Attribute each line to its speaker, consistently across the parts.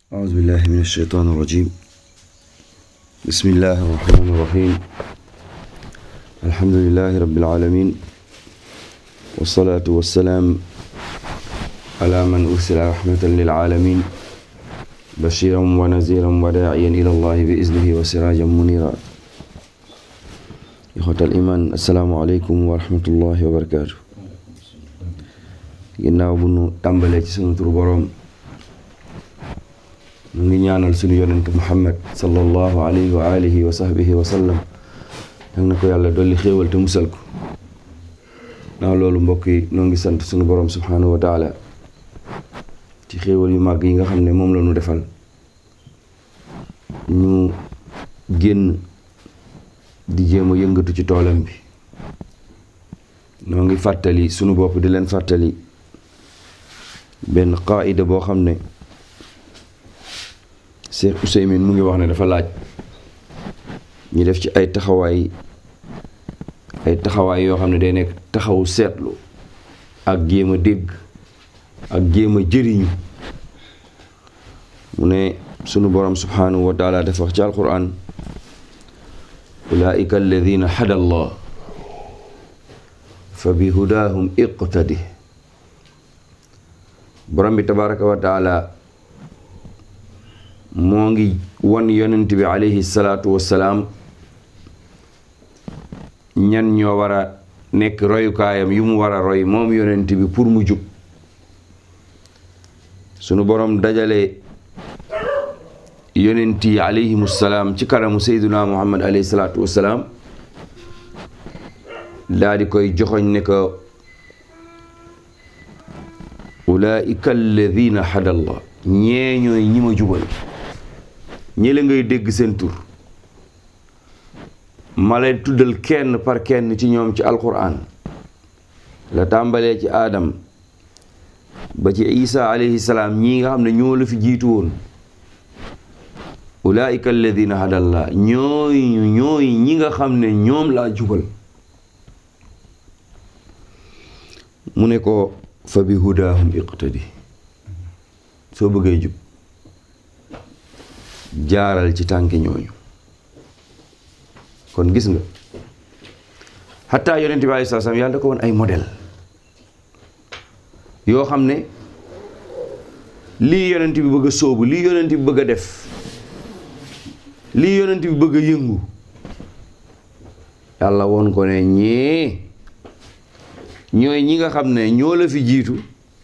Speaker 1: أعوذ بالله من الشيطان الرجيم بسم الله الرحمن الرحيم الحمد لله رب العالمين والصلاة والسلام على من أرسل رحمة للعالمين بشيرا ونذيرا وداعيا إلى الله بإذنه وسراجا منيرا إخوة الإيمان السلام عليكم ورحمة الله وبركاته ginnaaw bu nu tàmbalee ci sunu turu boroom mu ngi ñaanal sunu yonent muhammad sallallahu alayhi wa alihi wa sahbihi wa sallam yal na ko yàlla dolli xéewal te musal ko naa loolu mbokk yi noo ngi sant sunu boroom subhanahu wa taala ci xéewal yu màgg yi nga xam ne moom la ñu defal ñu génn di jéem a yëngatu ci toolam bi noo ngi fàttali sunu bopp di leen fàttali benn qaida boo xam ne Cheikh Ouseymin mu ngi wax ne dafa laaj ñu def ci ay taxawaay ay taxawaay yoo xam ne day nekk taxawu seetlu ak jéem a dégg ak jéem a jëriñu mu ne sunu borom subhanahu wa taala dafa wax ci alquran ulaika alladina hada allah fa bi hudaahum iqtadi borom bi tabaraka wa taala moo ngi wan yonent bi alayhi salaatu wassalaam ñan ñoo war a nekk royukaayam yu mu war a roy moom yonent bi pour mu jub sunu borom dajale yonent yi alayhimu salaam ci kanamu sayduna muhammad alayhi salaatu wassalaam daa di koy joxoñ ne ko ulaika alladina hadallah ñee ñooy ñi ma jubal ñi la ngay dégg seen tur ma lay tuddal kenn par kenn ci ñoom ci alquran la tàmbalee ci aadam ba ci isa alayhi salaam ñii nga xam ne ñoo la fi jiitu woon ulaika alladina hadallah ñooy ñooy ñi nga xam ne ñoom laa jubal mu ne ko fa bi hudaahum iqtadi soo bëggee jub jaaral ci tànki ñooñu kon gis nga xataa yonent bi aleyhi salaam yàlla da ko woon ay modèle yoo xam ne lii yonent bi bëgg a sóobu lii yonent bi bëgg a def lii yonent bi bëgg a yëngu yàlla woon ko ne ñee ñooy ñi nga xam ne ñoo la fi jiitu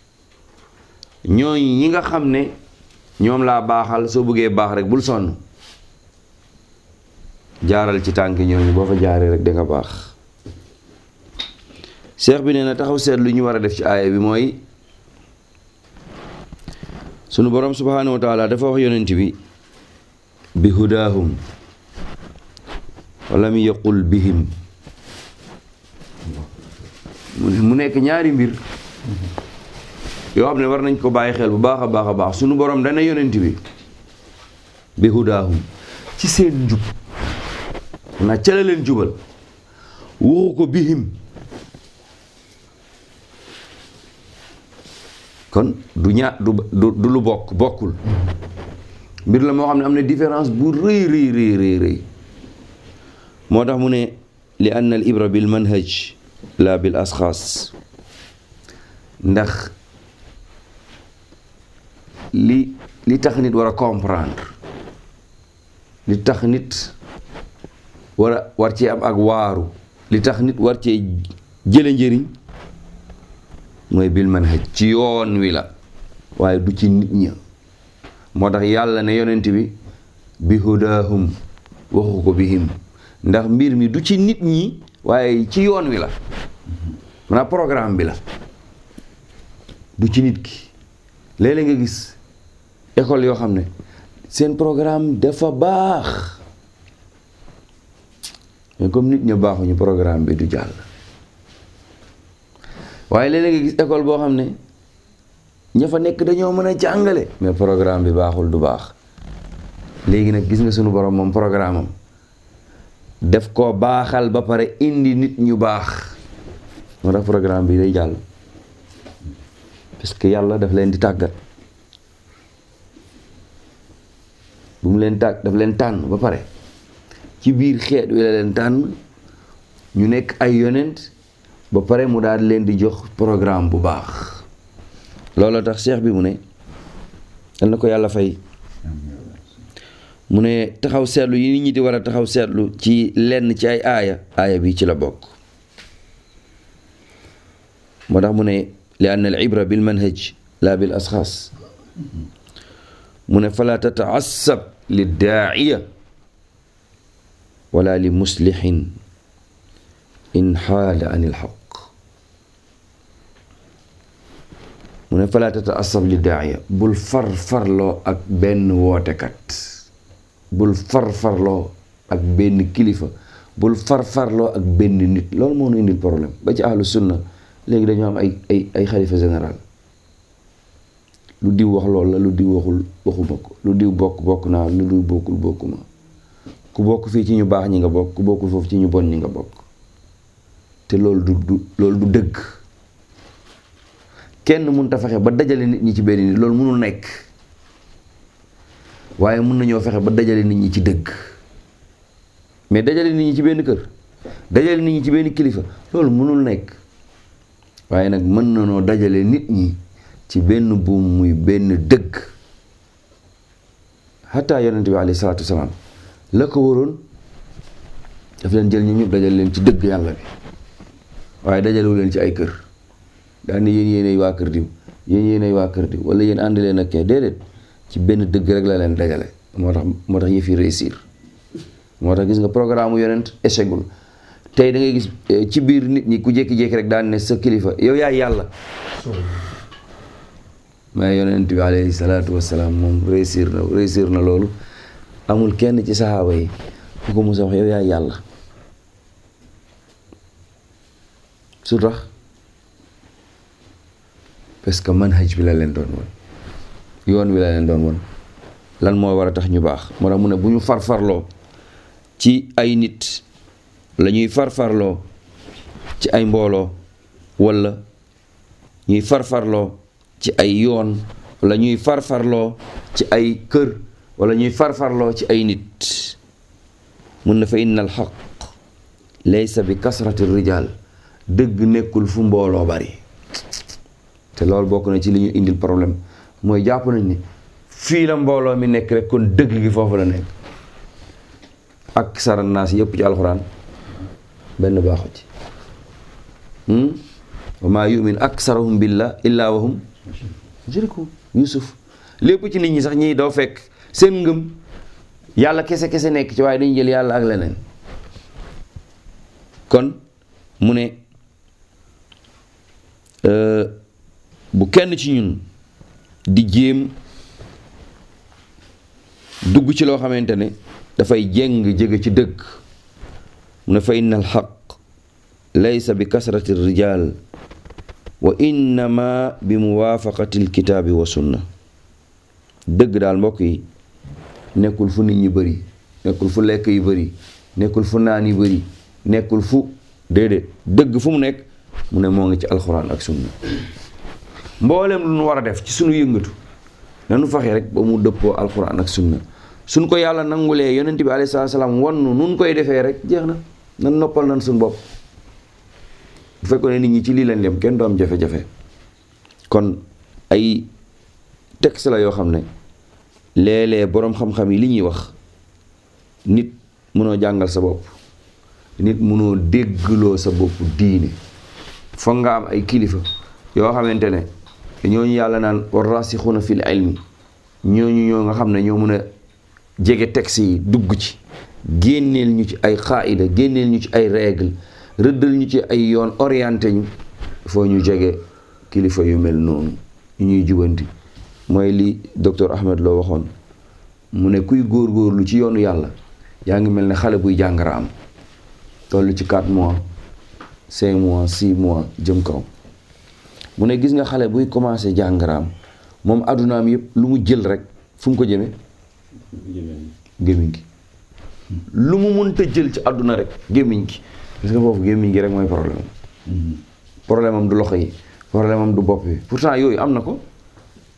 Speaker 1: ñooy ñi nga xam ne ñoom laa baaxal soo bëggee baax rek bul sonn jaaral ci tànk ñooñu boo fa jaaree rek da nga baax cheikh bi nee na taxaw seet lu ñu war a def ci aaya bi mooy sunu borom subhaanahu wa taala dafa wax yonent bi bi hudaahum walam yaqul bihim mu nekk ñaari mbir yoo xam ne war nañ ko bàyyi xel bu baax a baax a baax sunu borom dana yonent bi bi hudaahum ci seen njub na ca la leen jubal waxu ko bihim kon du ñaa du du lu bokk bokkul mbir la moo xam ne am na différence bu rëy rëy rëy rëy rëy moo tax mu ne li anna al ibra bil manhaj la bil asxaas ndax li li tax nit war a comprendre li tax nit war a war cee am ak waaru li tax nit war cee jële njëriñ mooy bil manhaj ci yoon wi la waaye du ci nit ña moo tax yàlla ne yonent bi bi hudaahum waxu ko bihim ndax mbir mi du ci nit ñi waaye ci yoon wi la maanaam programme bi la du ci nit ki léeg-léeg nga gis école yoo xam ne seen programme dafa baax mais comme nit ña baaxuñu programme bi du jàll waaye léeg-léeg nga gis école boo xam ne ña fa nekk dañoo mën a jàngale mais programme bi baaxul du baax léegi nag gis nga sunu borom moom programme am def ko baaxal ba pare indi nit ñu baax moo tax programme bi day jàll parce que yàlla daf leen di tàggat bu mu leen tàgg daf leen tànn ba pare ci biir xeet wi la leen tànn ñu nekk ay yonent ba pare mu daal leen di jox programme bu baax looloo tax cheikh bi mu ne dal na ko yàlla fay mu ne taxaw seetlu yi nit ñi di war a taxaw seetlu ci lenn ci ay aaya aaya bi ci la bokk moo tax mu ne li anna al ibra bil manhaj la bil asxaas mu ne fala tataassab li daaiya wala li muslixin in xaala an il xaq mu ne fala tataassab li daaiya bul far farloo ak benn wootekat bul far farloo ak benn kilifa bul far farloo ak benn nit loolu moo nu indil problème ba ci ahlu sunna léegi dañoo am ay ay ay xalifa général lu diw wax loolu la lu diw waxul waxuma ko lu diw bokk bokk naa lu diw bokkul bokkuma ku bokk fii ci ñu baax ñi nga bokk ku bokkul foofu ci ñu bon ñi nga bokk te loolu du du loolu du dëgg kenn mun ta fexe ba dajale nit ñi ci benn nit loolu mënul nekk waaye mun nañoo fexe ba dajale nit ñi ci dëgg mais dajale nit ñi ci benn kër dajale nit ñi ci benn kilifa loolu mënul nekk waaye nag mën na noo dajale nit ñi ci benn buum muy benn dëgg xataa yonent bi alayhi salaatu wasalaam la ko waroon daf leen jël ñu ñëpp dajale leen ci dëgg yàlla bi waaye dajalewu leen ci ay kër daal ni yéen yéenay waa kër diw yéen yéenay waa kër diw wala yéen ànd leen ak kee déedéet ci benn dëgg rek la leen dajale moo tax moo tax yëf yi réussir moo tax gis nga programme yonent échecgul tey da ngay gis ci biir nit ñi ku jékki-jékki rek daan ne sa kilifa yow yaay yàlla mais yonent bi alayhi salaatu wasalaam moom réussir na réussir na loolu amul kenn ci saxaaba yi ku ko musa wax yow yaay yàlla su tax parce que manhaj bi la leen doon woon yoon wi la leen doon woon lan moo war a tax ñu baax moo tax mu ne bu ñu farfarloo ci ay nit la ñuy farfarloo ci ay mbooloo walla ñuy farfarloo ci ay yoon walla ñuy farfarloo ci ay kër walla ñuy farfarloo ci ay nit mun na fa inna al xaq laysa bi kasrati rijal dëgg nekkul fu mbooloo bari te loolu bokk na ci li ñu indil problème mooy jàpp nañ ni fii la mbooloo mi nekk rek kon dëgg gi foofu la nekk ak saranaas yëpp ci alxuraan benn baaxu ci wa maa yumin aksarahum billah illa wahum mushrikun yusuf lépp ci nit ñi sax ñiy doo fekk seen ngëm yàlla kese kese nekk ci waaye dañu jël yàlla ak leneen kon mu ne bu kenn ci ñun di jéem dugg ci loo xamante ne dafay jéng jege ci dëgg mu ne fa inna al xaq laysa bi kasrati rijal wa innama bi muwaafaqati alkitaabi wa sunna dëgg daal mbokk yi nekkul fu nit ñi bëri nekkul fu lekk yi bëri nekkul fu naan yi bëri nekkul fu déedéet dëgg fu mu nekk mu ne moo ngi ci alxuraan ak sunna mboolem lu nu war a def ci sunu yëngatu nanu fexe rek ba mu dëppoo alxuraan ak sunna suñ ko yàlla nangulee yonent bi alayhi salaatu salaam wannu nun koy defee rek jeex na nan noppal nan suñu bopp bu fekkoon ne nit ñi ci lii leen yem kenn du am jafe-jafe kon ay texte la yoo xam ne léeg-léeg boroom xam-xam yi li ñuy wax nit mënoo jàngal sa bopp nit mënoo déggloo sa bopp diine foog nga am ay kilifa yoo xamante ne ñooñu yàlla naan war rasixuuna fil ilmi ñooñu ñoo nga xam ne ñoo mën a jege texte yi dugg ci génneel ñu ci ay xaayida génneel ñu ci ay règle rëddal ñu ci ay yoon orienté ñu foo ñu jege kilifa yu mel noonu ñu ñuy jubanti mooy li docteur Ahmed Lo waxoon mu ne kuy góorgóorlu ci yoonu yàlla yaa ngi mel ne xale buy jàngara am toll ci 4 mois 5 mois 6 mois jëm kaw mu ne gis nga xale buy commencé jàngaraam moom addunaam yëpp lu mu jël rek fu mu ko jëme gémmiñ gi lu mu mënta jël ci àdduna rek gémmiñ gi parce que foofu gémmiñ gi rek mooy problème am problème am du loxo yi problème am du bopp bi pourtant yooyu am na ko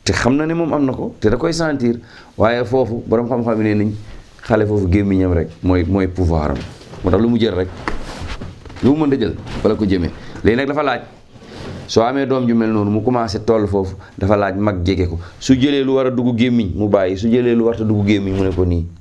Speaker 1: te xam na ne moom am na ko te da koy sentir waaye foofu borom xam-xam yi ne nañ xale foofu gémmiñam rek mooy mooy pouvoir am moo tax lu mu jël rek lu mu mën a jël wala ko jëmee léegi nag dafa laaj soo amee doom ju mel noonu mu commencé toll foofu dafa laaj mag jege ko su jëlee lu war a dugg gémmiñ mu bàyyi su jëlee lu war a dugg gémmiñ mu ne ko nii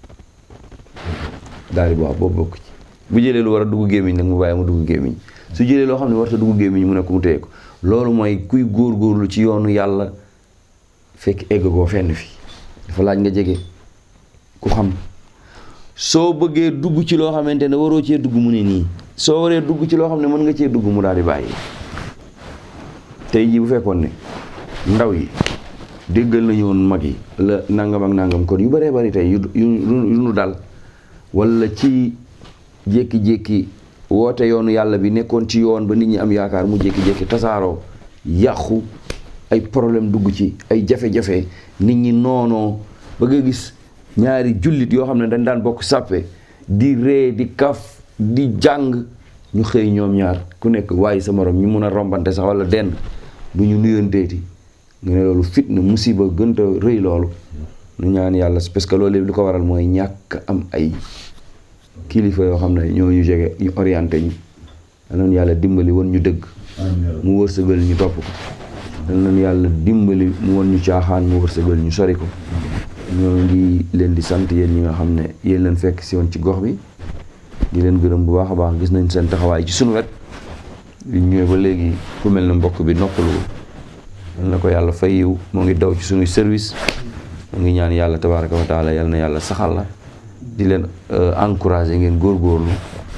Speaker 1: daal di waaw boobu bokk ci bu jëlee lu war a dugg gémmiñ nag mu bàyyi mu dugg gémmiñ su jëlee loo xam ne war a dugg gémmiñ mu ne ko mu téye ko loolu mooy kuy góorgóorlu ci yoonu yàlla fekk egg koo fenn fi dafa laaj nga jege ku xam soo bëggee dugg ci loo xamante ne waroo cee dugg mu ne nii soo waree dugg ci loo xam ne mën nga cee dugg mu daal di bàyyi tey jii bu fekkoon ne ndaw yi déggal nañu woon mag yi la nangam ak nangam kon yu bëree bëri tey yu yu yu nu dal wala ci jékki-jékki woote yoonu yàlla bi nekkoon ci yoon ba nit ñi am yaakaar mu jékki-jékki tasaaroo yàqu ay problème dugg ci ay jafe-jafe nit ñi noonoo ba nga gis ñaari jullit yoo xam ne dañ daan bokk sàppe di ree di kaf di jàng ñu xëy ñoom ñaar ku nekk waaye sa morom ñu mun a rombante sax wala denn du ñu nuyonteeti nga ne loolu fitna musiba gënta rëy loolu nu ñaan yàlla parce que loolu lépp li ko waral mooy ñàkk am ay kilifa yoo xam ne ñoo ñu jege ñu orienté ñu danoon yàlla dimbali woon ñu dëgg mu wërsëgal ñu topp ko danoon yàlla dimbali mu woon ñu caaxaan mu wërsëgal ñu sori ko ñoo ngi leen di sant yéen ñi nga xam ne yéen leen fekk si woon ci gox bi di leen gërëm bu baax a baax gis nañ seen taxawaay ci sunu wet li ñëwee ba léegi ku mel ne mbokk bi noppalu yal na ko yàlla fay yiw moo ngi daw ci sunuy service moo ngi ñaan yàlla tabaraka wa taala yal na yàlla saxal la di leen encouragé ngeen góorgóorlu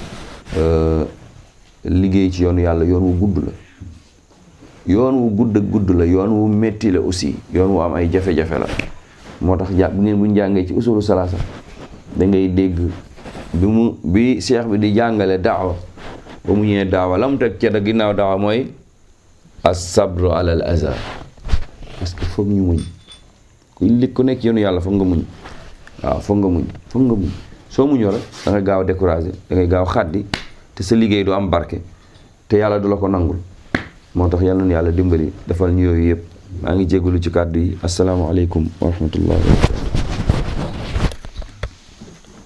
Speaker 1: liggéey ci yoonu yàlla yoon wu gudd la yoon wu gudd ak gudd la yoon wu metti la aussi yoon wu am ay jafe-jafe la moo tax ja bu ngeen bu ñu jàngee ci usulu salaasa da ngay dégg bi mu bi cheikh bi di jàngale daawa ba mu ñëwee daawa la mu teg ca da ginnaaw daawa mooy as-sabru ala al aza parce que foog ñu muñ ku li ku nekk yoonu yàlla foog nga muñ waaw foog nga muñ foog nga muñ soo muñoo rek da ngay gaaw a découragé da ngay gaaw xaddi te sa liggéey du am barke te yàlla du la ko nangul moo tax yàlla na yàlla dimbali defal ñu yooyu yëpp maa ngi jégalu ci kàddu yi asalaamaaleykum wa rahmatullah wa barakatu